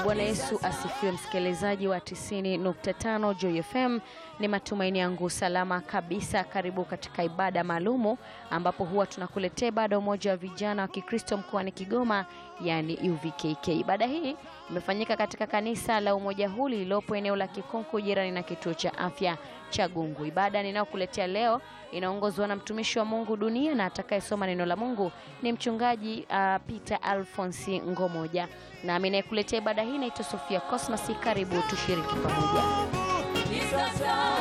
Bwana Yesu asifiwe, msikilizaji wa 90.5 Joy FM. Ni matumaini yangu salama kabisa. Karibu katika ibada maalumu ambapo huwa tunakuletea ibada umoja wa vijana wa Kikristo mkoani Kigoma, yani UVKK. Ibada hii imefanyika katika kanisa la umoja huu lililopo eneo la Kikonko jirani na kituo cha afya cha Gungu. Ibada ninayokuletea leo inaongozwa na mtumishi wa Mungu Dunia na atakayesoma neno la Mungu ni mchungaji uh, Peter Alphonsi Ngomoja, nami nayekuletea ibada hii naitwa Sofia Cosmas. Karibu tushiriki pamoja. Ni sasa